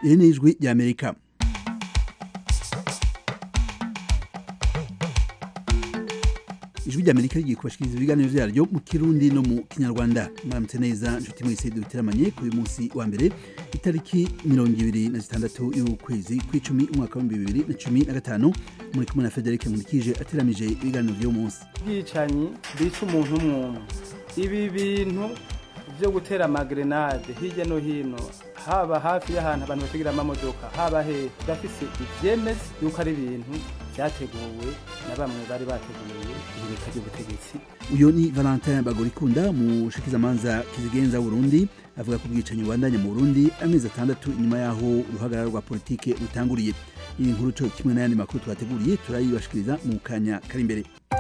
iri ni ijwi ry'amerika ijwi ry'amerika rigiye kubashikiriza ibiganiro vyaryo mu kirundi no mu kinyarwanda mwaramutse neza nshuti mwese duteramanye kuri uyu munsi wa mbere itariki mirongo ibiri na zitandatu y'ukwezi kw'icumi umwaka w'ibihumbi bibiri na cumi na gatanu muri kumwe na federike nkurikije ateramije ibiganiro vy'uwo munsi bwicanyi bica umuntu umwumwe ibi bintu byo gutera amagrenade hirya no hino haba hafi y'ahantu abantu bategera amamodoka haba he turafise ivyemeza yuko ari ibintu vyateguwe na bamwe bari bateguye ihirika ry'ubutegetsi uyu ni valentin bagorikunda mushikizamanza kizigenza w'urundi avuga ko ubwicanyi bubandanya mu burundi amezi atandatu inyuma y'aho uruhagarara rwa politike rutanguriye iyi nkuru co kimwe n'ayandi makuru twateguriye turayibashikiriza mu kanya kari imbere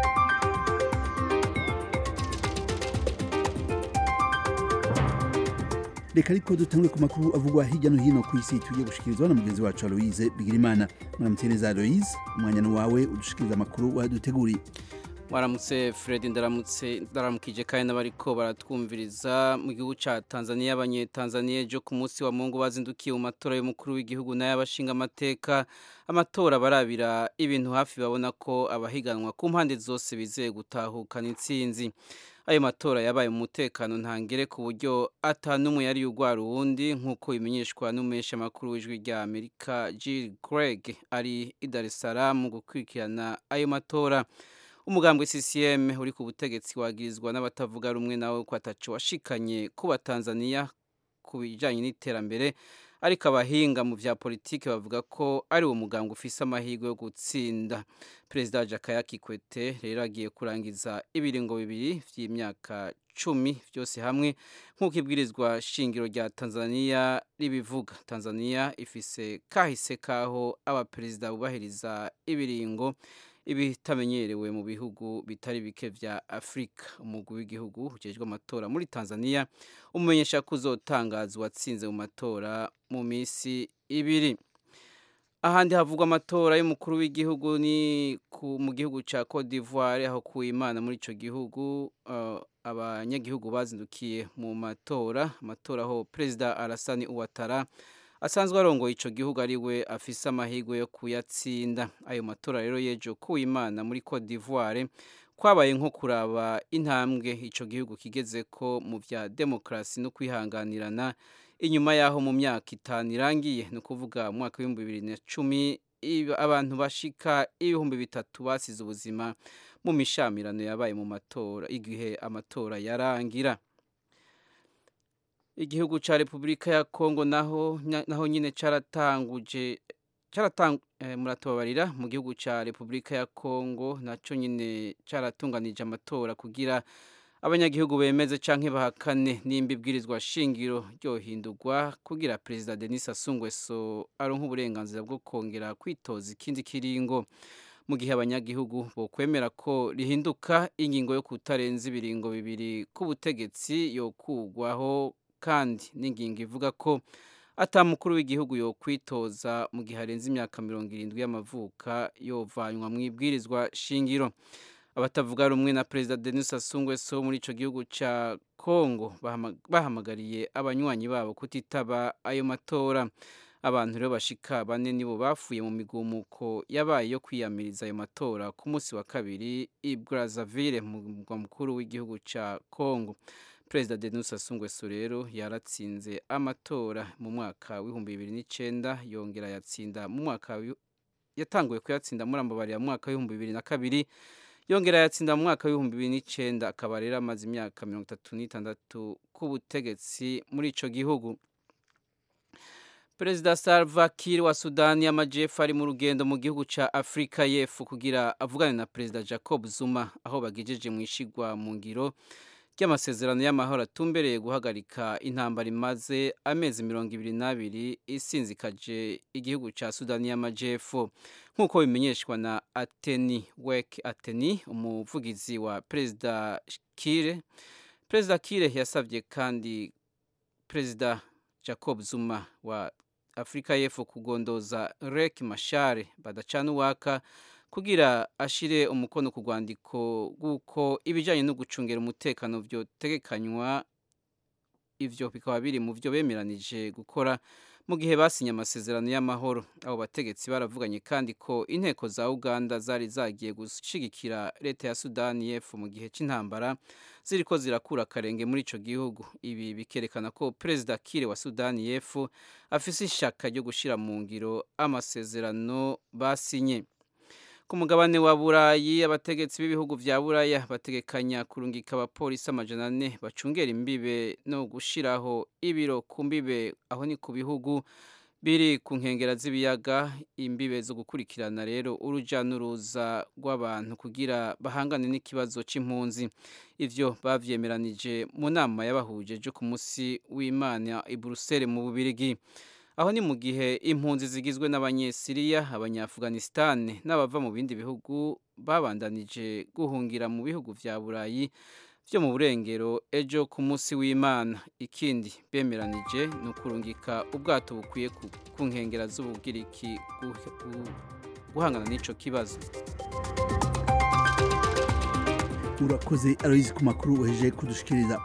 reka ariko dutangure ku makuru avugwa hirya no hino ku isi tugiye gushikirizwa na mugenzi wacu aloise bigirimana muramutse neza aloise umwanya ni wawe udushikiriza amakuru waduteguriye waramutse fred ndaramutse ndaramukije kandi n'abariko baratwumviriza mu gihugu ca tanzania abanyetanzaniya ejo ku munsi wa mungu bazindukiye mu matora y'umukuru w'igihugu n'ay'abashinga amateka amatora barabira ibintu hafi babona ko abahiganwa ku mpande zose bizeye gutahukana intsinzi ayo matora yabaye mu mutekano ntangere ku buryo atanumwe yari yugwara uwundi nk'uko bimenyeshwa n'umuhesha makuru w'ijwi rya amerika jill greg ari i dar es salaam gukurikirana ayo matora umugambwe CCM uri ku butegetsi wagirizwa n'abatavuga rumwe nawe ko ataco washikanye kuba Tanzania ku bijanye n'iterambere ariko abahinga mu vya politike bavuga ko ari uwo mugambwe ufise amahirwe yo gutsinda perezida Jakaya Kikwete rero agiye kurangiza ibiringo bibiri vy'imyaka cumi vyose hamwe nk'uko ibwirizwa shingiro rya Tanzania ribivuga Tanzania ifise kahise kaho abaperezida bubahiriza ibiringo ibitamenyerewe mu bihugu bitari bike vya Afrika umugwi w'igihugu ujejwe amatora muri Tanzania umumenyesha ko uzotangazwa watsinze mu matora mu misi ibiri ahandi havugwa amatora y'umukuru w'igihugu ni mu gihugu ca Cote d'Ivoire aho ku Imana muri ico gihugu uh, abanyagihugu bazindukiye mu matora amatora aho perezida Alassane Ouattara asanzwe arongoye ico gihugu ari we afise amahirwe yo kuyatsinda ayo matora rero yejo ku Imana muri Cote d'Ivoire kwabaye nko kuraba intambwe ico gihugu kigeze ko mu vya demokrasi no kwihanganirana inyuma yaho mu myaka itanu irangiye ni ukuvuga mu mwaka w'ibihumbi bibiri na cumi abantu bashika ibihumbi bitatu basize ubuzima mu mishamirano yabaye mu matora igihe amatora yarangira igihugu ca Republika ya Kongo naho naho nyine caratanguje caratang eh, muratobarira mu gihugu ca Republika ya Kongo naco nyine caratunganije amatora kugira abanyagihugu bemeze canke bahakane nimba ibwirizwa shingiro ryohindurwa kugira perezida Denis Sassou Nguesso aronka uburenganzira bwo kongera kwitoza ikindi kiringo mu gihe abanyagihugu bokwemera ko rihinduka ingingo yo kutarenza ibiringo bibiri k'ubutegetsi yokugwaho kandi n'ingingo ivuga ko atamukuru w'igihugu yo kwitoza mu gihe arenze imyaka mirongo irindwi y'amavuka yovanywa mu ibwirizwa shingiro abatavuga rumwe na perezida Denis Sassou Nguesso muri ico gihugu ca Kongo bahamagariye abanywanyi babo kutitaba ayo matora abantu rero bashika bane nibo bafuye mu migumuko yabaye yo kwiyamiriza ayo matora ku munsi wa kabiri i Brazzaville mu mugwa mukuru w'igihugu ca Kongo perezida Denis Sassou Nguesso rero yaratsinze amatora mu mwaka w'ibihumbi bibiri n'icenda yongera yatsinda mu mwaka yatanguye kuyatsinda muri ambabarira mu mwaka w'ibihumbi bibiri na kabiri yongera yatsinda mu mwaka w'ibihumbi bibiri n'icenda akaba rero amaze imyaka mirongo itatu n'itandatu k'ubutegetsi muri ico gihugu perezida Salva Kiir wa Sudani y'Amajepfo ari mu rugendo mu gihugu ca Afrika y'Epfo kugira avugane na perezida Jacob Zuma aho bagejeje mu ishigwa mu ngiro ry'amasezerano y'amahoro atumbereye guhagarika intambara imaze amezi mirongo ibiri n'abiri isinzikaje igihugu ca Sudani y'Amajepfo nk'uko bimenyeshwa na Ateni Wek Ateni umuvugizi wa perezida Kiir perezida Kiir yasabye kandi perezida Jacob Zuma wa Afrika y'Epfo kugondoza Riek Machar badacana uwaka kugira ashire umukono ku rwandiko rw'uko ibijyanye no gucungira umutekano byotegekanywa ivyo bikaba biri mu byo bemeranije gukora mu gihe basinye amasezerano y'amahoro abo bategetsi baravuganye kandi ko inteko za uganda zari zagiye gushigikira leta ya sudani y'epfo mu gihe cy'intambara ziriko zirakura akarenge muri ico gihugu ibi bikerekana ko perezida kire wa sudani y'epfo afise ishaka ryo gushira mu ngiro amasezerano basinye ku mugabane wa burayi abategetsi b'ibihugu vya buraya bategekanya kurungika abapolisi amajana ane bacungera imbibe no gushiraho ibiro ku mbibe aho ni ku bihugu biri ku nkengera z'ibiyaga imbibe zo gukurikirana rero uruja n'uruza rw'abantu kugira bahangane n'ikibazo c'impunzi ivyo bavyemeranije mu nama yabahuje jo ku musi w'imana i Bruxelles mu Bubirigi aho ni mu gihe impunzi zigizwe n'abanyesiriya abanyafuganisitani n'abava mu bindi bihugu babandanije guhungira mu bihugu vya burayi vyo mu burengero ejo ku munsi w'imana ikindi bemeranije ni ukurungika ubwato bukwiye ku nkengera z'ubugiriki guhangana n'ico kibazo urakoze aloyizi ku makuru weje kudushikiriza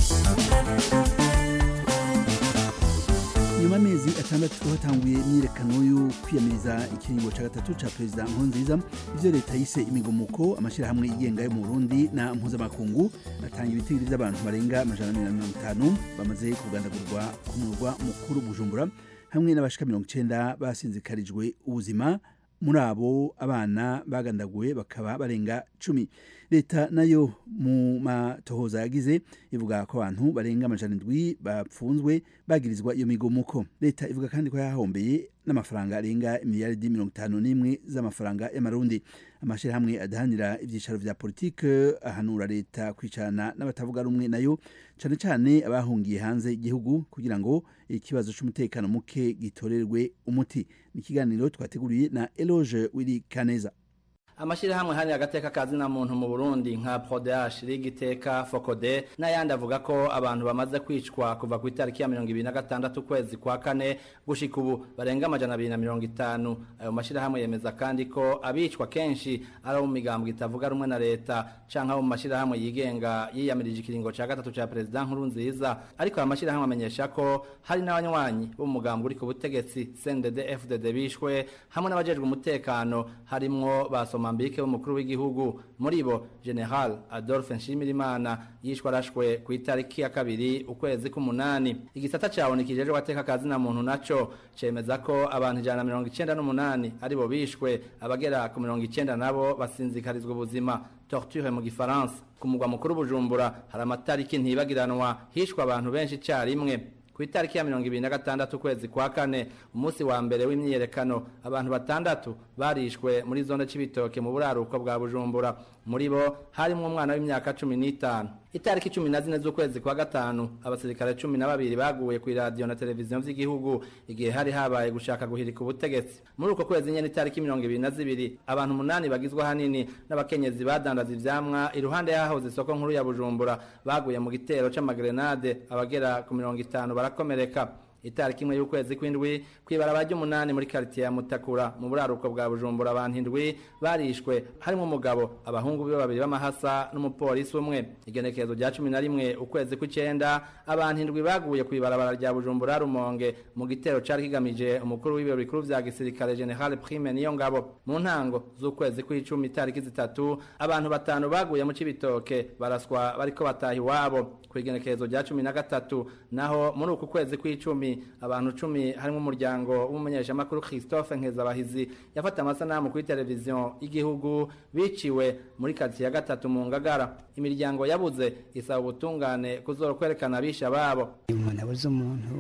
nyuma y'amezi atandatu hatanguye imyiyerekano yo kwiyamiriza ikiringo cya gatatu cya perezida nkurunziza ivyo leta yise imigomuko amashyirahamwe yigenga yo mu burundi na mpuzamakungu atanga ibitigiri by'abantu barenga amajana na mirongo itanu bamaze kugandagurwa ku murwa mukuru bujumbura hamwe n'abashika mirongo icenda basinzikarijwe ubuzima muri abo abana bagandaguwe bakaba barenga cumi leta nayo mu matohoza yagize ivuga ko abantu barenga amajana indwi bapfunzwe bagirizwa iyo migomuko leta ivuga kandi ko yahombeye n'amafaranga arenga imiliyaridi mirongo itanu n'imwe z'amafaranga y'amarundi amashyirahamwe adahanira ibyicaro vya politike ahanura leta kwicarana n'abatavuga rumwe nayo cane cane abahungiye hanze igihugu kugira ngo ikibazo c'umutekano muke gitorerwe umuti ni ikiganiro twateguriye na eloge wiri kaneza amashirahamwe hari agateka kazi na muntu mu Burundi nka Prodash Ligiteka Fokode n'ayandi avuga ko abantu bamaze kwicwa kuva ku itariki ya 2026 kwezi kwa kane gushika ubu barenga amajana 250 ayo mashirahamwe yemeza kandi ko abicwa kenshi ari mu migambwe itavuga rumwe na leta canka mu mashirahamwe yigenga yiyamirije ikiringo ca gatatu ca president nkuru nziza ariko aya mashirahamwe amenyesha ko hari n'abanywanyi bo mu mugambwe uri ku butegetsi CNDD FDD bishwe hamwe n'abajejwe umutekano harimwo basoma Mozambique w'umukuru w'igihugu muri bo General Adolphe Nshimirimana yishwe arashwe ku itariki ya kabiri ukwezi k'umunani igisata cawo nikijeje wateka kazi na muntu naco cemeza ko abantu ijana mirongo icenda n'umunani aribo bishwe abagera ku mirongo icenda nabo basinzikarizwa ubuzima torture mu gifaransa ku mugwa mukuru Bujumbura hari amatariki ntibagiranwa hishwe abantu benshi carimwe ku itariki ya mirongo ibiri na gatandatu ukwezi kwa kane umunsi wa mbere w'imyiyerekano abantu batandatu barishwe muri zone c'ibitoke mu buraruko bwa bujumbura muri bo harimwo umwana w'imyaka cumi n'itanu itariki cumi na zine z'ukwezi kwa gatanu abasirikare cumi na babiri baguye ku iradiyo na televiziyo vy'igihugu igihe hari habaye gushaka guhirika ubutegetsi muri uko kwezi nyene itariki mirongo ibiri na zibiri abantu umunani bagizwe hanini n'abakenyezi badandaza ivyamwa iruhande y'ahahoze isoko nkuru ya bujumbura baguye mu gitero c'amagrenade abagera ku mirongo itanu barakomereka itariki imwe y'ukwezi kw'indwi kw'ibarabara ry'umunani muri quartier ya Mutakura mu buraruko bwa Bujumbura abantu indwi barishwe harimo umugabo abahungu be babiri b'amahasa n'umupolisi umwe igenekerezo rya cumi na rimwe ukwezi kw'icenda abantu indwi baguye kw'ibarabara rya Bujumbura Rumonge mu gitero cari kigamije umukuru w'ibiro bikuru vya gisirikare General Prime niyo ngabo mu ntango z'ukwezi kw'icumi itariki zitatu abantu batanu baguye mu cibitoke baraswa bariko bataha iwabo kw'igenekerezo rya cumi na gatatu naho muri uku kwezi kw'icumi abantu cumi harimo umuryango w'umumenyeshamakuru Christophe Nkezabahizi yafata amasanamu kuri televiziyo y'igihugu biciwe muri kati ya gatatu mu ngagara imiryango yabuze isaba ubutungane kuzora kwerekana abisha babo umuntu abuze umuntu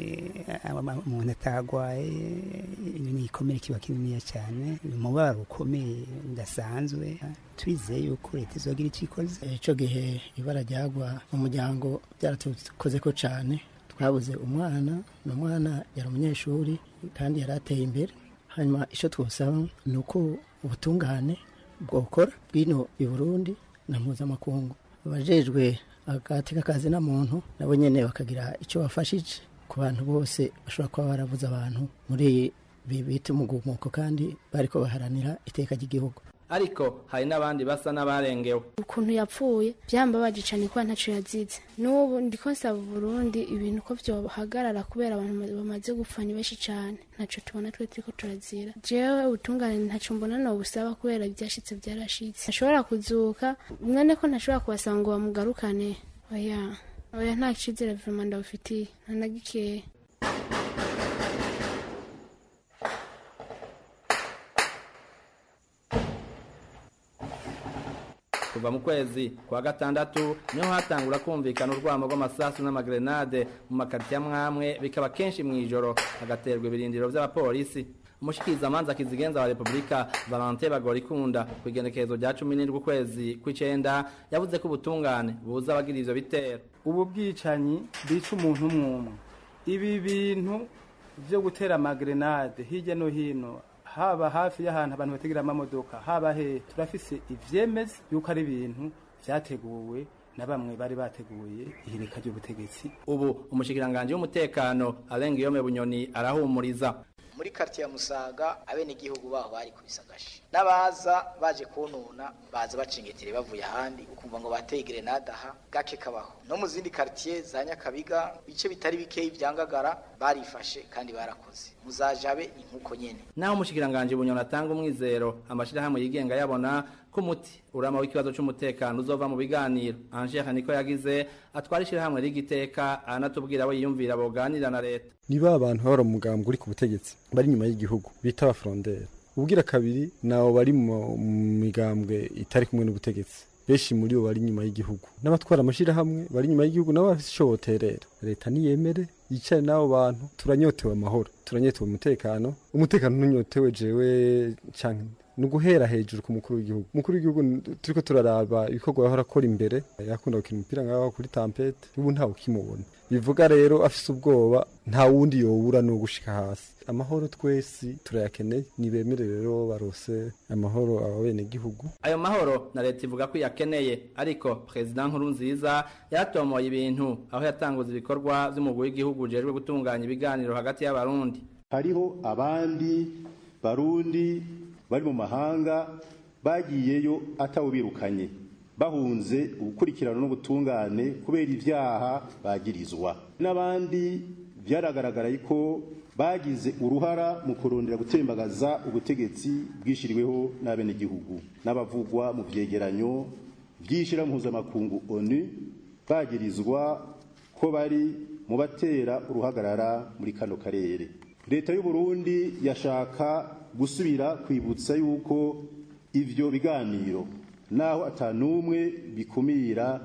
umuntu atagwaye ni igikomere kiba kininiya cyane umubabaro ukomeye udasanzwe twizeye yuko leta izogira icyo ikoze icyo gihe ibara ryagwa umuryango byaratukoze ko cyane twabuze umwana ni umwana yari umunyeshuri kandi yari ateye imbere hanyuma icyo twosaba ni uko ubutungane bwokora bwino i burundi na mpuzamakungu abajejwe agateka kazi na muntu nabo nyene bakagira icyo bafashije ku bantu bose bashobora kuba barabuze abantu muri ibi bita umugumuko kandi bariko baharanira iteka ry'igihugu ariko hari n'abandi basa n'abarengewe ukuntu yapfuye byambabaje cyane kuba ntaco yazize n'ubu ndiko nsaba Burundi ibintu ko vyohagarara kubera abantu bamaze gupfa ni benshi cyane ntaco tubona twe turiko turazira jewe ubutungane ntaco mbona no busaba kubera ivyashitse vyarashitse ashobora kuzuka mwene ko ntashobora kubasaba ngo bamugarukane oya oya nta cizere vraiment ndabufitiye nta na gikeya kuva mu kwezi kwa gatandatu niho hatangura kumvikana urwamo rw'amasasu n'amagrenade mu makaritiya amwamwe bikaba kenshi mu ijoro hagaterwa ibirindiro vy'abapolisi umushikirizamanza kizigenza wa repubulika valente bagorikunda ku igenekerezo rya cumi n'indwi ukwezi kw'icenda yavuze ko ubutungane buza abagira ivyo bitero ubu bwicanyi bwica umuntu umwe umwe ibi bintu vyo gutera amagrenade hirya no hino haba hafi y'ahantu abantu bategera amamodoka haba he turafise ivyemeza yuko ari ibintu vyateguwe na bamwe bari bateguye ihirika ry'ubutegetsi ubu umushikiranganje w'umutekano arenga iyome bunyoni arahumuriza muri kartiye ya musaga abenegihugu baho bari kubisagashe n'abaza baje kununa baza bacingetire bavuye ahandi ukumva ngo bateye grenade aha gake kabaho no mu zindi kartiye za nyakabiga bice bitari bikeyi vyangagara barifashe kandi barakoze muzajabe inkuko nyene naho umushikiranganje bunyoni atanga umwizero amashirahamwe yigenga yabona ko umuti urama w'ikibazo c'umutekano uzova mu biganiro angere niko yagize atwara ishirahamwe rigiteka anatubwira abo yiyumvira boganira na leta niba abantu bari umugambwe uri ku butegetsi bari inyuma y'igihugu bita abafrondere ubwira kabiri nabo bari mu migambwe itari kumwe n'ubutegetsi benshi muri bo bari inyuma y'igihugu n'abatwara amashirahamwe bari inyuma y'igihugu nabo bafite ico boterera leta niyemere yicare n'abo bantu turanyotewe amahoro turanyotewe umutekano umutekano ntunyotewe jewe canke ni uguhera hejuru ku mukuru w'igihugu umukuru w'igihugu turiko turaraba ibikorwa yahora akora imbere yakunda gukina umupira ngaho kuri tampete ubu ntawe ukimubona bivuga rero afise ubwoba nta wundi yobura no gushika hasi amahoro twese turayakeneye nibemere rero barose amahoro aba bene gihugu ayo mahoro na leta ivuga ko yakeneye ariko perezida nkuru nziza yaratomoye ibintu aho yatanguza ibikorwa vy'umugwi w'igihugu ujejwe gutunganya ibiganiro hagati y'abarundi hariho abandi barundi bari mu mahanga bagiyeyo atawubirukanye bahunze ugukurikirana n'ubutungane kubera ibyaha bagirizwa n'abandi byaragaragara ko bagize uruhara mu kurondera gutembagaza ubutegetsi bwishyiriweho n'abenegihugu n'abavugwa mu byegeranyo by'ishyira mpuzamakungu onu bagirizwa ko bari mu batera uruhagarara muri kano karere leta y'u Burundi yashaka gusubira kwibutsa yuko ivyo biganiro naho atanumwe bikumira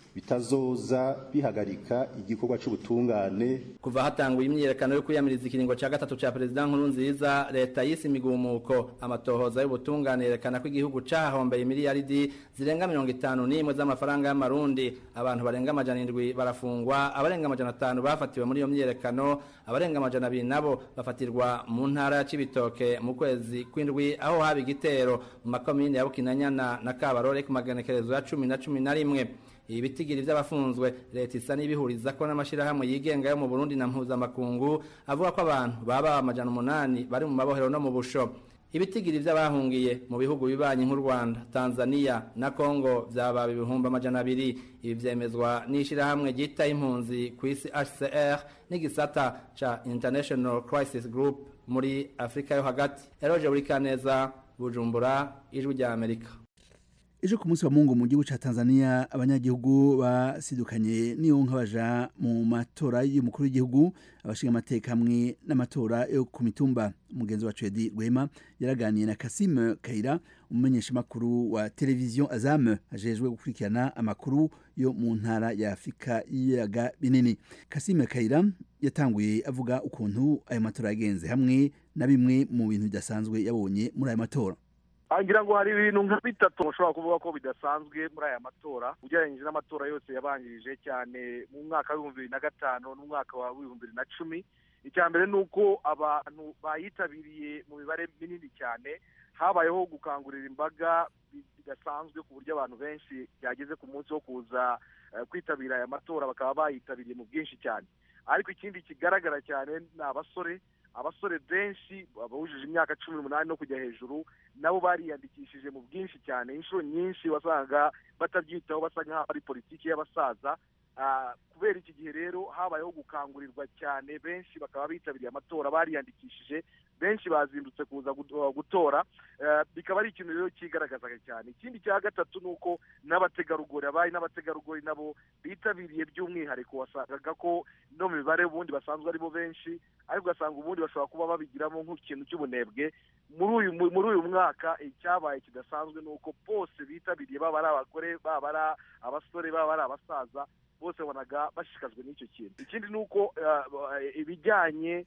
bitazoza bihagarika igikorwa c'ubutungane kuva hatanguye imyiyerekano yo kwiyamiriza ikiringo ca gatatu ca perezida nkuru nziza leta yise imigumuko amatohoza y'ubutungane yerekana ko igihugu cahahombeye miliyaridi zirenga mirongo itanu n'imwe z'amafaranga y'amarundi abantu barenga amajana indwi barafungwa abarenga amajana atanu bafatiwe muri iyo myiyerekano abarenga amajana abiri nabo bafatirwa mu ntara ya cibitoke mu kwezi kw'indwi aho haba igitero mu makomine ya bukinanyana na kabarore ku magenekerezo ya cumi na cumi na rimwe ibi bitigiri by'abafunzwe leta isa n'ibihuriza ko n'amashyirahamwe yigenga yo mu burundi na mpuzamakungu avuga ko abantu baba amajana umunani bari mu mabohero no mu busho ibitigiri by'abahungiye mu bihugu bibanyi nk'u rwanda tanzania na congo byaba ibihumbi amajana abiri ibi byemezwa n'ishyirahamwe ryita impunzi ku isi hcr n'igisata ca international crisis group muri afurika yo hagati eroje buri kaneza bujumbura ijwi rya amerika ejo ku munsi wa mungu mu gihugu ca Tanzania abanyagihugu basidukanye niyonka baja mu matora y'umukuru w'igihugu abashinga amateka hamwe n'amatora yo ku mitumba umugenzi wacu Edi Rwema yaraganiye na Kasim Kaira umumenyesha makuru wa televiziyo Azam ajejwe gukurikirana amakuru yo mu ntara ya Afrika y'iyaga binini Kasim Kaira yatanguye avuga ukuntu ayo matora yagenze hamwe na bimwe mu bintu bidasanzwe yabonye muri ayo matora ngira ngo hari ibintu nka bitatu ushobora kuvuga ko bidasanzwe muri aya matora ugereranyije n'amatora yose yabanjirije cyane mu mwaka w'ibihumbi bibiri na gatanu n'umwaka wa w'ibihumbi bibiri na cumi icya mbere ni uko abantu bayitabiriye mu mibare minini cyane habayeho gukangurira imbaga bidasanzwe ku buryo abantu benshi byageze ku munsi wo kuza kwitabira aya matora bakaba bayitabiriye mu bwinshi cyane ariko ikindi kigaragara cyane ni abasore abasore benshi abujije imyaka cumi n'umunani no kujya hejuru nabo bariyandikishije mu bwinshi cyane inshuro nyinshi wasangaga batabyitaho basa nk'aho ari politiki y'abasaza kubera iki gihe rero habayeho gukangurirwa cyane benshi bakaba bitabiriye amatora bariyandikishije benshi bazindutse kuza gutora bikaba ari ikintu rero kigaragazaga cyane ikindi cya gatatu ni uko n'abategarugori abari n'abategarugori nabo bitabiriye by'umwihariko wasangaga ko no mu mibare ubundi basanzwe aribo benshi ariko ugasanga ubundi bashobora kuba babigiramo nk'ikintu cy'ubunebwe muri uyu muri uyu mwaka icyabaye kidasanzwe ni uko bose bitabiriye baba ari abagore baba ari abasore baba ari abasaza bose babonaga bashishikajwe n'icyo kintu ikindi ni uko ibijyanye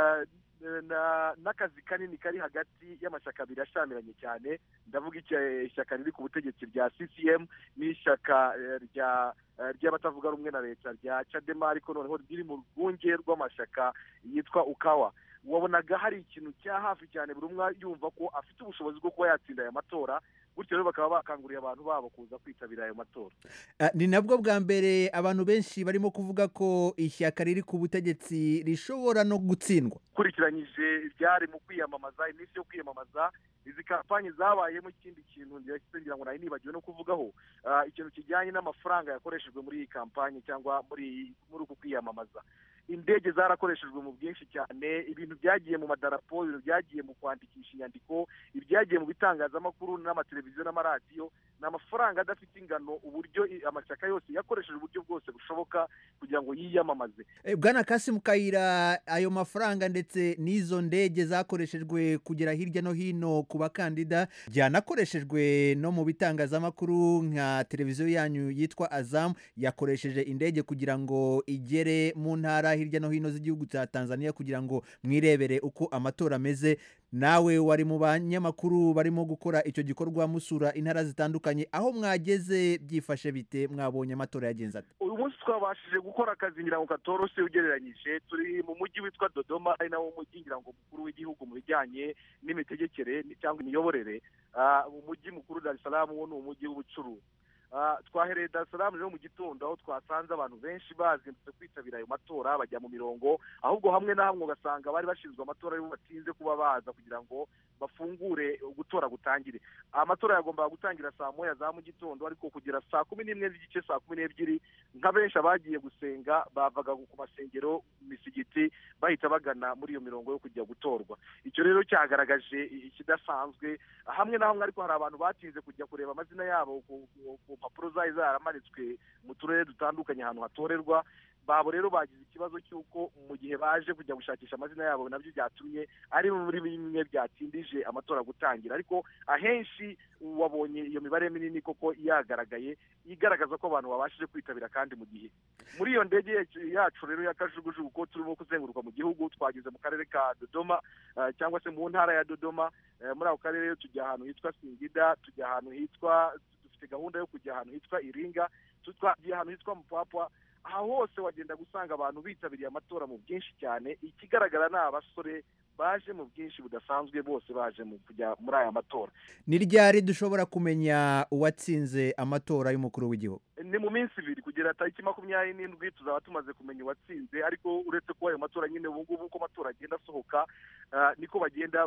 n'akazi kanini kari hagati y'amashyaka abiri ashyamiranye cyane ndavuga ishyaka riri ku butegetsi rya ccm n'ishyaka ry'abatavuga rumwe na leta rya cadema ariko noneho riri mu rwunge rw'amashyaka yitwa ukawa wabonaga hari ikintu cya hafi cyane buri umwe yumva ko afite ubushobozi bwo kuba yatsinda aya matora gutyo rero bakaba bakanguriye abantu babo kuza kwitabira ayo matora ni nabwo bwa mbere abantu benshi barimo kuvuga ko ishyaka riri ku butegetsi rishobora no gutsindwa ukurikiranyije ibyari mu kwiyamamaza iminsi yo kwiyamamaza izi kampanyi zabayemo ikindi kintu ngira ngo nari nibagiwe no kuvugaho ikintu kijyanye n'amafaranga yakoreshejwe muri iyi kampanyi cyangwa muri muri uku kwiyamamaza indege zarakoreshejwe mu bwinshi cyane ibintu byagiye mu madarapo ibintu byagiye mu kwandikisha inyandiko ibyagiye mu bitangazamakuru n'amateleviziyo n'amaradiyo ni amafaranga adafite ingano uburyo amashyaka yose yakoresheje uburyo bwose bushoboka kugira ngo yiyamamaze bwana kasimu kayira ayo mafaranga ndetse n'izo ndege zakoreshejwe kugera hirya no hino ku bakandida byanakoreshejwe no mu bitangazamakuru nka televiziyo yanyu yitwa azamu yakoresheje indege kugira ngo igere mu ntara hirya no hino z'igihugu cya tanzania kugira ngo mwirebere uko amatora ameze nawe wari mu banyamakuru barimo gukora icyo gikorwa musura intara zitandukanye aho mwageze byifashe bite mwabonye amatora yagenze ate uyu munsi twabashije gukora akazi ngira ngo katoroshye ugereranyije turi mu mujyi witwa dodoma ari nawo mujyi ngira ngo mukuru w'igihugu mu bijyanye n'imitegekere cyangwa imiyoborere umujyi mukuru dar es salaam wo ni umujyi w'ubucuruzi twahereye dar es salaam rero mu gitondo aho twasanze abantu benshi bazindutse kwitabira ayo matora bajya mu mirongo ahubwo hamwe na hamwe ugasanga bari bashinzwe amatora aribo batinze kuba baza kugira ngo bafungure gutora gutangire amatora yagombaga gutangira saa moya za mu gitondo ariko kugera saa kumi n'imwe z'igice saa kumi n'ebyiri nka benshi abagiye gusenga bavaga ku masengero misigiti bahita bagana muri iyo mirongo yo kujya gutorwa icyo rero cyagaragaje ikidasanzwe hamwe na hamwe ariko hari abantu batinze kujya kureba amazina yabo ku mpapuro zari zaramanitswe mu turere dutandukanye ahantu hatorerwa babo rero bagize ikibazo cy'uko mu gihe baje kujya gushakisha amazina yabo nabyo byatumye ari muri bimwe byatindije amatora gutangira ariko ahenshi wabonye iyo mibare minini koko yagaragaye igaragaza ko abantu babashije kwitabira kandi mu gihe muri iyo ndege yacu rero ya kajugujugu ko turimo kuzenguruka mu gihugu twageze mu karere ka dodoma cyangwa se mu ntara ya dodoma muri ako karere tujya ahantu hitwa singida tujya ahantu hitwa dufite gahunda yo kujya ahantu hitwa iringa twagiye ahantu hitwa mupapwa aha hose wagenda gusanga abantu bitabiriye amatora mu bwinshi cyane ikigaragara ni abasore baje mu bwinshi budasanzwe bose baje mu kujya muri aya matora ni ryari dushobora kumenya uwatsinze amatora y'umukuru w'igihugu ni mu minsi ibiri kugera tariki makumyabiri n'indwi tuzaba tumaze kumenya uwatsinze ariko uretse kuba ayo matora nyine ubu ngubu uko amatora agenda asohoka niko bagenda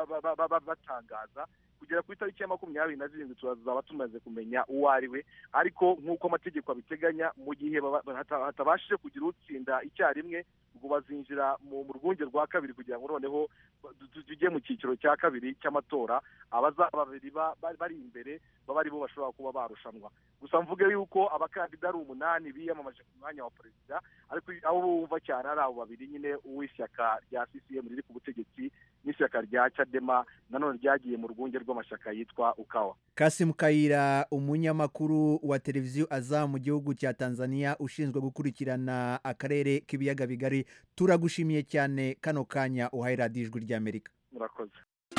batangaza kugera ku itariki ya makumyabiri na zirindwi tuzaba tumaze kumenya uwo ari we ariko nk'uko amategeko abiteganya mu gihe hatabashije kugira utsinda icyarimwe ubwo bazinjira mu rwunge rwa kabiri kugira ngo noneho tujye mu cyiciro cya kabiri cy'amatora abazaba babiri bari imbere baba ari bo bashobora kuba barushanwa gusa mvuge yuko abakandida ari umunani biyamamaje ku mwanya wa perezida ariko abo bumva cyane ari abo babiri nyine uw'ishyaka rya ccm riri ku butegetsi n'ishyaka rya cadema nanone ryagiye mu rwunge rw'amashyaka yitwa ukawa kasimu kayira umunyamakuru wa televiziyo aza mu gihugu cya tanzania ushinzwe gukurikirana akarere k'ibiyaga bigari turagushimiye cyane kano kanya uhaye radiyo ijwi ry'amerika murakoze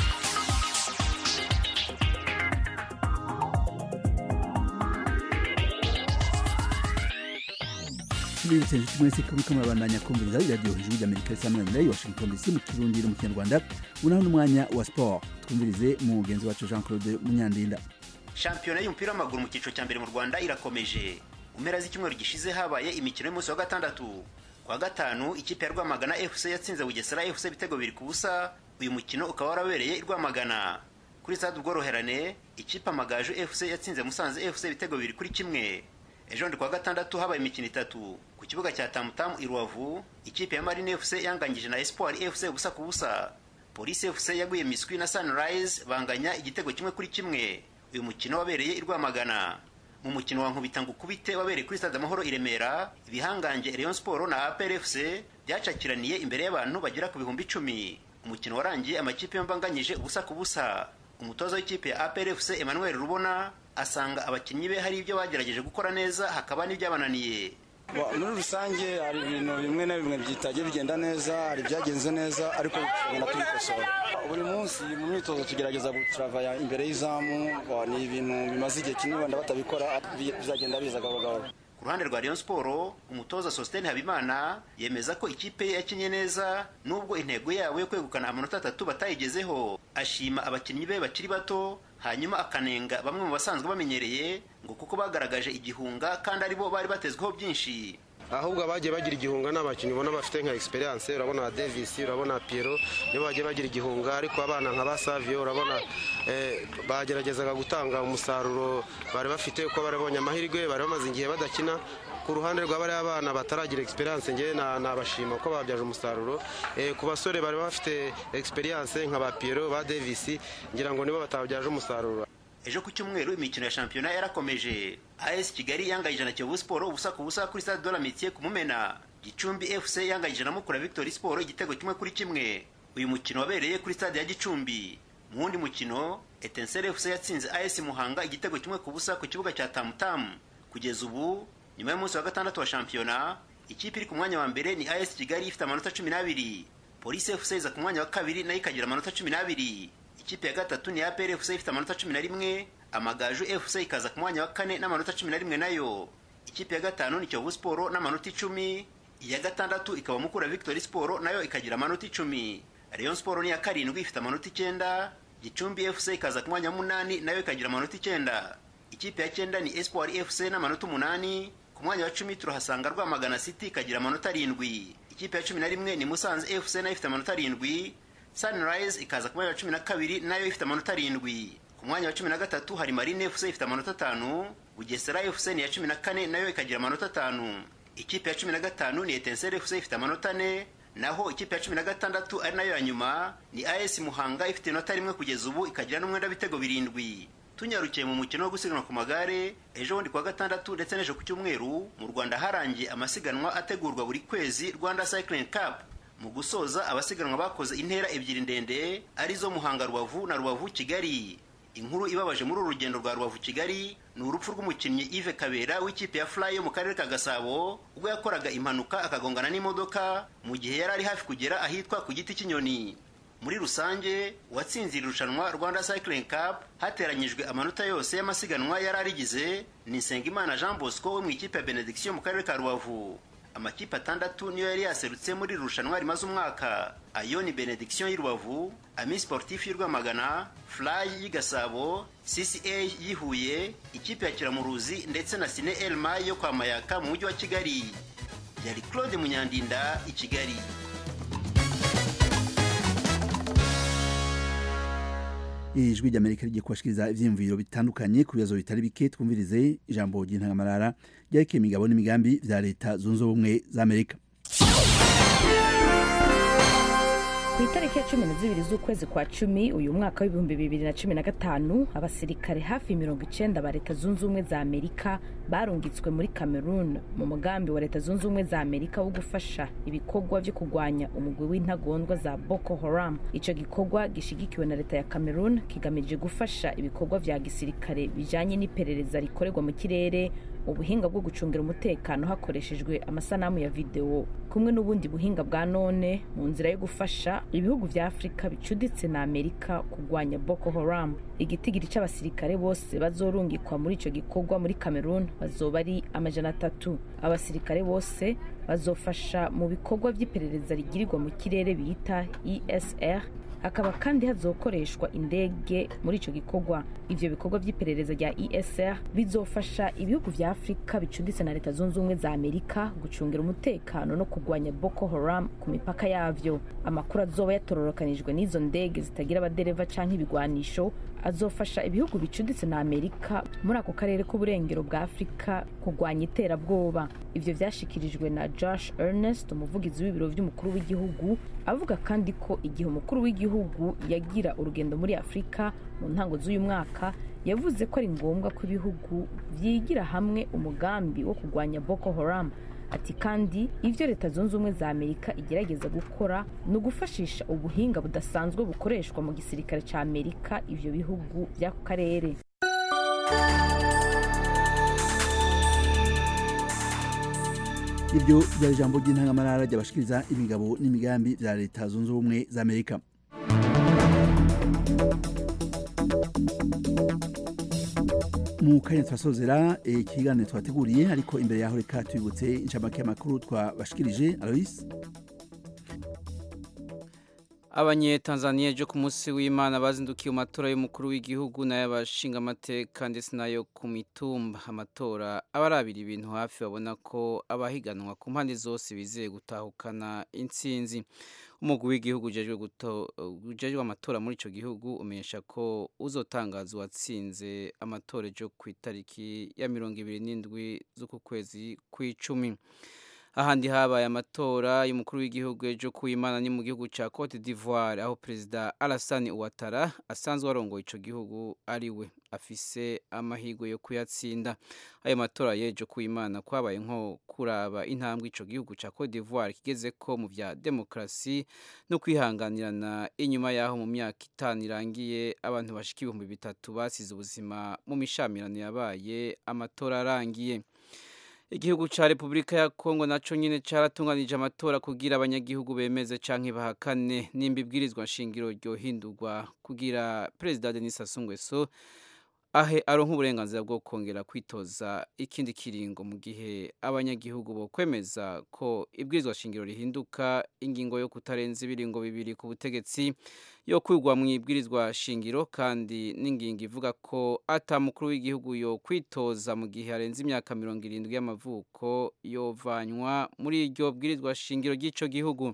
tubibutse inshuti mwese ko muriko murabandanya kumviriza iradiyo ijwi ry'amerika risamanira i washington dc mu kirundi no mu kinyarwanda unaho n'umwanya wa siporo twumvirize mugenzi wacu jean claude munyandinda shampiyona y'umupira w'amaguru mu cyiciro cya mbere mu rwanda irakomeje mu mpera z'icyumweru gishize habaye imikino y'umunsi wa gatandatu kwa gatanu ikipe ya rwamagana fc yatsinze bugesera fc ibitego bibiri ku busa uyu mukino ukaba warabereye i rwamagana kuri stade ubworoherane ikipe amagaju fc yatsinze musanze fc ibitego bibiri kuri kimwe ejo ndi kwa gatandatu habaye imikino itatu ku kibuga cya tamutamu i rubavu ikipe ya marine fc yanganyije na espoir fc ubusa ku busa polisi fc yaguye miswi na sunrise banganya igitego kimwe kuri kimwe uyu mukino wabereye i rwamagana mu mukino wa nkubita ngukubite wabereye kuri stade amahoro i remera ibihangange rayon sport na apr fc byacakiraniye imbere y'abantu bagera ku bihumbi icumi umukino warangiye amakipe yombi anganyije ubusa ku busa umutoza w'ikipe ya apr fc emmanuel rubona asanga abakinnyi be hari ibyo bagerageje gukora neza hakaba n'ibyabananiye muri rusange hari ibintu bimwe na bimwe byitajya bigenda neza hari ibyagenze neza ariko tugenda tubikosora buri munsi mu myitozo tugerageza gutaravaya imbere y'izamu ni ibintu bimaze igihe kinini wenda batabikora bizagenda biza gahoro gahoro ku ruhande rwa Rayon Sport umutoza Sostene Habimana yemeza ko ikipe ye yakinye neza nubwo intego yabo yo kwegukana amanota atatu batayigezeho ashima abakinnyi be bakiri bato hanyuma akanenga bamwe mu basanzwe bamenyereye ngo kuko bagaragaje igihunga kandi aribo bari batezweho byinshi ahubwo abagiye bagira igihunga n'abakinnyi ubona bafite nka experience urabona Davis urabona Piero nibo bagiye bagira igihunga ariko abana nka ba Savio urabona bageragezaga gutanga umusaruro bari bafite uko bari babonye amahirwe bari bamaze igihe badakina ku ruhande rwa bariya abana bataragira experience ngewe nabashima ko babyaje umusaruro ku basore bari bafite experience nka ba Piero ba Davis ngira ngo nibo batabyaje umusaruro ejo ku cyumweru imikino ya shampiyona yarakomeje as kigali yanganyije na kiyovu siporo ubusa ku busa kuri stade de la mitiye ku mumena gicumbi fc yanganyije na mukura victory siporo igitego kimwe kuri kimwe uyu mukino wabereye kuri stade ya gicumbi mu wundi mukino etensere fc yatsinze as muhanga igitego kimwe ku busa ku kibuga cya tamutamu kugeza ubu nyuma y'umunsi wa gatandatu wa shampiyona ikipe iri ku mwanya wa mbere ni as kigali ifite amanota cumi n'abiri polisi fc iza ku mwanya wa kabiri nayo ikagira amanota cumi n'abiri ikipe ya gatatu ni APR FC ifite amanota cumi na rimwe amagaju FC ikaza ku mwanya wa kane n'amanota cumi na rimwe nayo ikipe ya gatanu ni Kiyovu Sport n'amanota icumi iya gatandatu ikaba Mukura Victory Sport nayo ikagira amanota icumi Rayon Sport ni iya karindwi ifite amanota icyenda Gicumbi FC ikaza ku mwanya wa munani nayo ikagira amanota icyenda ikipe ya cyenda ni Espoir FC n'amanota umunani ku mwanya wa cumi turahasanga Rwamagana City ikagira amanota arindwi ikipe ya cumi na rimwe ni Musanze FC nayo ifite amanota arindwi Sunrise ikaza ku mwanya wa cumi na kabiri nayo ifite amanota arindwi ku mwanya wa cumi na gatatu hari Marine FC ifite amanota atanu Bugesera FC ni iya cumi na kane nayo ikagira amanota atanu ikipe ya cumi na gatanu ni Etincelle FC ifite amanota ane naho ikipe ya cumi na gatandatu ari nayo ya nyuma ni AS Muhanga ifite inota rimwe kugeza ubu ikagira n'umwenda w'ibitego birindwi tunyarukiye mu mukino wo gusiganwa ku magare ejo bundi kuwa gatandatu ndetse n'ejo ku cyumweru mu Rwanda harangiye amasiganwa ategurwa buri kwezi Rwanda Cycling Cup mu gusoza abasiganwa bakoze intera ebyiri ndende arizo muhanga rubavu na rubavu kigali inkuru ibabaje muri uru rugendo rwa rubavu kigali ni urupfu rw'umukinnyi Yves kabera w'ikipe ya fly yo mu karere ka gasabo ubwo yakoraga impanuka akagongana n'imodoka mu gihe yari ari hafi kugera ahitwa ku giti cy'inyoni muri rusange uwatsinze iri rushanwa rwanda cycling cup hateranyijwe amanota yose y'amasiganwa yari arigize ni nsengimana jean bosco wo mu ikipe ya benediction mu karere ka rubavu amakipe atandatu niyo yari yaserutse muri iri rushanwa rimaze umwaka ayo ni benediction y'i rubavu ami sportif y'u rwamagana fly y'i gasabo cca y'i huye ikipe ya kiramuruzi ndetse na sine elma yo kwa mayaka mu mujyi wa kigali yari claude munyandinda i kigali ijwi ry'amerika rigiye kubashikiriza ivyiyumviro bitandukanye ku bibazo bitari bike twumvirize ijambo ry'intangamarara ryerekeye imigabo n'imigambi vya leta zunze ubumwe za amerika ku itariki ya cumi na zibiri z'ukwezi kwa cumi uyu mwaka w'ibihumbi bibiri na cumi na gatanu abasirikare hafi mirongo icenda ba leta zunze ubumwe za amerika barungitswe muri cameroon mu mugambi wa leta zunze ubumwe za amerika wo gufasha ibikorwa vyo kurwanya umugwi w'intagondwa za boko haram ico gikorwa gishigikiwe na leta ya cameroon kigamije gufasha ibikorwa vya gisirikare bijanye n'iperereza rikorerwa mu kirere ubuhinga bwo gucungira umutekano hakoreshejwe amasanamu ya videwo kumwe n'ubundi buhinga bwa none mu nzira yo gufasha ibihugu vya afurika bicuditse na amerika kurwanya boko haram igitigiri c'abasirikare bose bazorungikwa muri ico gikorwa muri cameroon bazoba ari amajana atatu abasirikare bose bazofasha mu bikorwa vy'iperereza rigirirwa mu kirere bita esr hakaba kandi hazokoreshwa indege muri ico gikorwa ivyo bikorwa vy'iperereza rya esr bizofasha ibihugu vya afurika bicuditse na leta zunze ubumwe za amerika gucungira umutekano no kurwanya boko haram ku mipaka yavyo amakuru azoba yatororokanijwe n'izo ndege zitagira abadereva canke ibigwanisho azofasha ibihugu bicuditse na amerika muri ako karere k'uburengero bwa afurika kurwanya iterabwoba ivyo vyashikirijwe na josh ernest umuvugizi w'ibiro vy'umukuru w'igihugu avuga kandi ko igihe umukuru w'igihugu yagira urugendo muri afurika mu ntango z'uyu mwaka yavuze ko ari ngombwa ko ibihugu vyigira hamwe umugambi wo kurwanya boko haram ati kandi ivyo leta zunze ubumwe za amerika igerageza gukora ni ugufashisha ubuhinga budasanzwe bukoreshwa mu gisirikare ca amerika ivyo bihugu vy'ako karere ibyo byari ijambo ry'intangamarara ryabashikiriza imigabo n'imigambi bya leta zunze ubumwe za amerika mu kanya turasozera ikiganiro twateguriye ariko imbere yaho reka tubibutse inshamake y'amakuru twabashikirije alois abanyetanzaniya ejo ku munsi w'imana bazindukiye mu matora y'umukuru w'igihugu n'ay'abashingamateka ndetse n'ayo ku mitumba amatora abarabira ibintu hafi babona ko abahiganwa ku mpande zose bizeye gutahukana intsinzi umugwi w'igihugu ujejwe amatora muri icyo gihugu umenyesha ko uzotangaza uwatsinze amatora ejo ku itariki ya mirongo ibiri n'indwi z'uku kwezi kw'icumi ahandi habaye amatora y'umukuru w'igihugu ejo ku imana ni mu gihugu cya Cote d'Ivoire aho perezida Alassane Ouattara asanzwe arongoye ico gihugu ari we afise amahirwe yo kuyatsinda ayo matora y'ejo ku imana kwabaye nko kuraba intambwe ico gihugu cya Cote d'Ivoire kigeze ko mu vya demokrasi no kwihanganirana inyuma yaho mu myaka itanu irangiye abantu bashika ibihumbi bitatu basize ubuzima mu mishamirano yabaye amatora arangiye igihugu ca Republika ya Kongo naco nyene caratunganije amatora kugira abanyagihugu bemeze canke bahakane nimba ibwirizwa nshingiro ryohindurwa kugira Perezida Denis Sassou Nguesso ahe aronka uburenganzira bwo kongera kwitoza ikindi kiringo mu gihe abanyagihugu bo kwemeza ko ibwirizwa shingiro rihinduka ingingo yo kutarenza ibiringo bibiri ku butegetsi yo kwigwa mu ibwirizwa shingiro kandi n'ingingo ivuga ko ata mukuru w'igihugu yo kwitoza mu gihe arenze imyaka mirongo irindwi y'amavuko yovanywa muri iryo bwirizwa shingiro ry'ico gihugu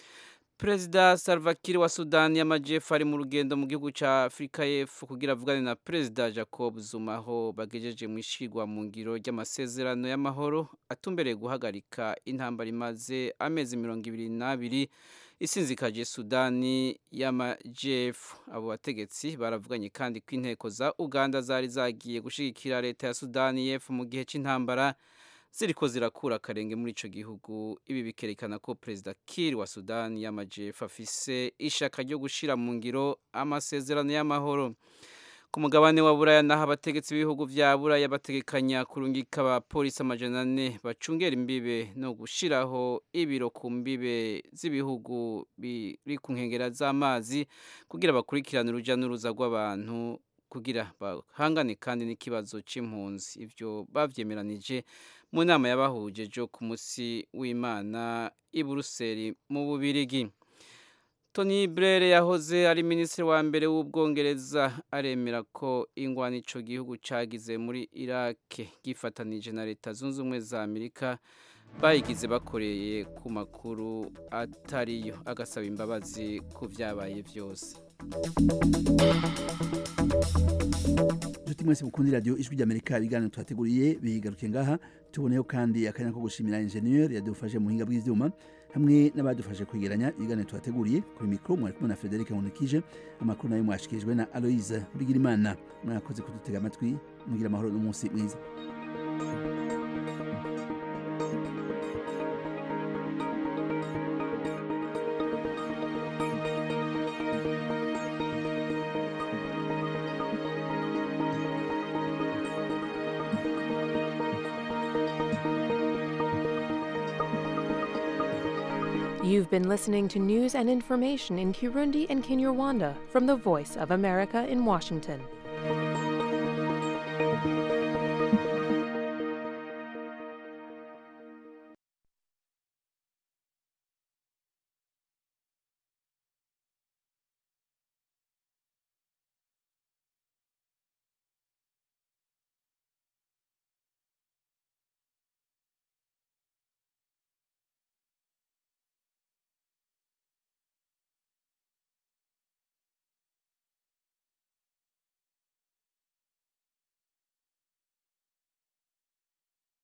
Perezida Salva Kiir wa Sudani y'Amajyepfo ari mu rugendo mu gihugu cya Afurika y'Epfo kugira avugane na Perezida Jacob Zuma aho bagejeje mu ishigwa mu ngiro ry'amasezerano y'amahoro atumbereye guhagarika intambara imaze amezi mirongo ibiri n'abiri isinzikaje Sudani y'Amajyepfo abo bategetsi baravuganye kandi ko inteko za Uganda zari zagiye gushigikira leta ya Sudani y'Epfo mu gihe cy'intambara ziriko zirakura akarenge muri ico gihugu ibi bikerekana ko perezida Kiir wa Sudani y'Amajyepfo afise ishaka ryo gushira mu ngiro amasezerano y'amahoro ku mugabane wa buraya naho abategetsi b'ibihugu vya buraya bategekanya kurungika abapolisi amajana ane bacungera imbibe no gushiraho ibiro ku mbibe z'ibihugu biri ku nkengera z'amazi kugira bakurikirane uruja n'uruza rw'abantu kugira bahangane kandi n'ikibazo c'impunzi ivyo bavyemeranije mu nama yabahuje jo ku musi w'imana i buruseli mu bubirigi tony blair yahoze ari minisitiri wa mbere w'ubwongereza aremera ko ingwani ico gihugu cagize muri irake gifatanije na leta zunze ubumwe za amerika bayigize bakoreye ku makuru atariyo agasaba imbabazi ku vyabaye vyose inshuti mwese mukundi radiyo ijwi ry'amerika ibiganiro twateguriye bigaruke ngaha tuboneyeho kandi akanya ko gushimira injeniyeri yadufashe mu buhinga bw'ivyuma hamwe n'abadufashe kwegeranya ibiganiro twateguriye kuri mikoro mwari kumwe na frederic nkundikije amakuru nayo mwashikirijwe na aloise bigirimana mwakoze kudutega amatwi mugira amahoro n'umunsi mwiza You've been listening to news and information in Kirundi and Kinyarwanda from the Voice of America in Washington.